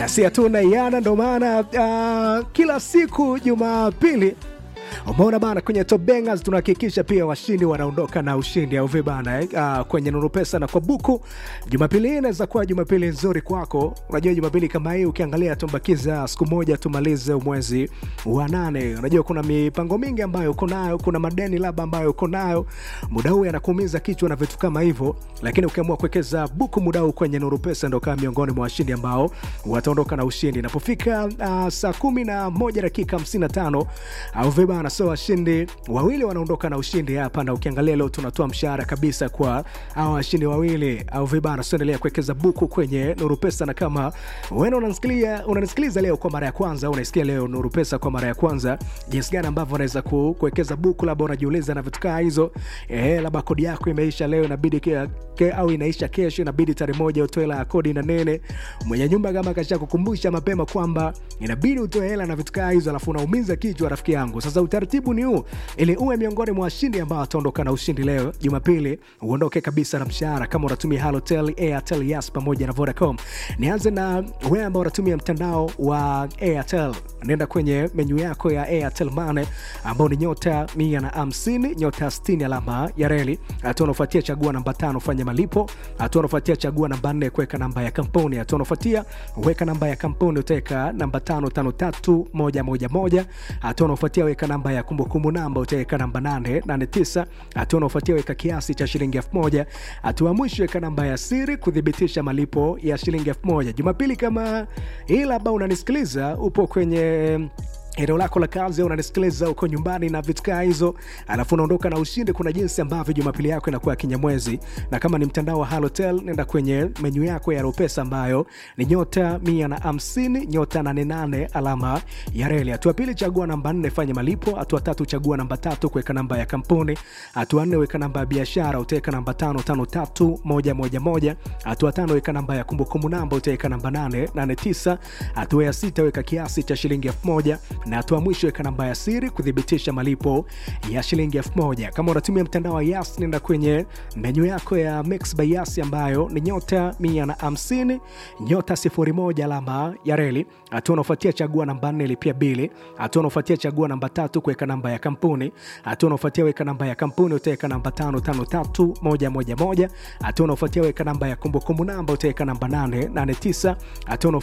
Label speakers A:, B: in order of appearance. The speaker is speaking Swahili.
A: si hatuna iana, ndo maana uh, kila siku Jumapili umeona bana, kwenye Top Bangers tunahakikisha pia washindi wanaondoka na ushindi au vipi bana eh? Uh, kwenye Nuru Pesa na kwa buku. Jumapili hii inaweza kuwa Jumapili nzuri kwako. Unajua Jumapili kama hii ukiangalia, tumbakiza siku moja tumalize mwezi wa nane. Unajua kuna mipango mingi ambayo uko nayo, kuna madeni labda ambayo uko nayo, muda huu yanakuumiza kichwa na vitu kama hivyo, lakini ukiamua kuwekeza buku muda huu kwenye Nuru Pesa ndo kama miongoni mwa washindi ambao wataondoka na ushindi inapofika uh, saa kumi na moja dakika 55 au vipi bana so washindi wawili wanaondoka na ushindi hapa, na ukiangalia leo tunatoa mshahara kabisa kwa hawa washindi wawili au vibana. So endelea kuwekeza buku kwenye Nuru Pesa, na kama wewe unanisikiliza unanisikiliza leo kwa mara ya kwanza au unaisikia leo Nuru Pesa kwa mara ya kwanza, jinsi gani ambavyo unaweza ku, kuwekeza buku, labda unajiuliza na vitu kama hizo eh, labda kodi yako imeisha leo inabidi ke, ke, au inaisha kesho, inabidi tarehe moja utoe hela ya kodi na nene. Mwenye nyumba kama kasha kukumbusha mapema kwamba inabidi utoe hela na vitu kama hizo, alafu unaumiza kichwa, rafiki yangu. Sasa utaratibu ni huu, ili uwe miongoni mwa washindi ambao wataondoka na ushindi leo Jumapili, uondoke kabisa na mshahara kama unatumia Halotel, Airtel, Yas pamoja na Vodacom. Nianze na wewe ambao unatumia mtandao wa Airtel, nenda kwenye menyu yako ya Airtel Money ambao ni nyota mia na hamsini nyota 60 alama ya reli. Hatua unafuatia chagua namba tano fanya malipo. Hatua unafuatia chagua namba nne kuweka namba ya kampuni. Hatua unafuatia weka namba ya kampuni utaweka namba tano tano tatu moja moja moja. Hatua unafuatia weka namba ya kumbukumbu namba utaweka namba nane nane tisa. Hatua unafuatia weka kiasi cha shilingi elfu moja. Hatua mwisho weka namba ya siri kuthibitisha malipo ya shilingi elfu moja. Jumapili kama hii labda unanisikiliza upo kwenye eneo lako la kazi, unanisikiliza uko nyumbani na vitu kaa hizo, alafu unaondoka na ushindi. Kuna jinsi ambavyo jumapili yako inakuwa kinyamwezi, na kama ni mtandao wa Halotel, nenda kwenye menyu yako ya Ropesa ambayo ni nyota mia na hamsini nyota nane nane alama ya reli. Hatua pili, chagua namba nne, fanya malipo. Hatua tatu, chagua namba tatu, kuweka namba ya kampuni. Hatua nne, weka namba ya biashara, utaweka namba tano tano tatu moja moja moja. Hatua tano, weka namba ya kumbukumbu namba, utaweka namba nane nane tisa. Hatua ya sita, weka kiasi cha shilingi elfu moja na hatua mwisho weka namba ya siri kuthibitisha malipo ya shilingi elfu moja. Kama unatumia mtandao wa Yas, nenda kwenye menyu yako ya Mix by Yas ambayo ni nyota mia na hamsini nyota sifuri moja alama ya reli. Hatua unaofuatia chagua namba nne lipia bili. Hatua unaofuatia chagua namba tatu kuweka namba ya kampuni. Hatua unaofuatia weka namba ya kampuni utaweka namba tano tano tatu moja moja moja. Hatua unaofuatia weka namba ya kumbukumbu namba utaweka namba nane nane tisa. Hatua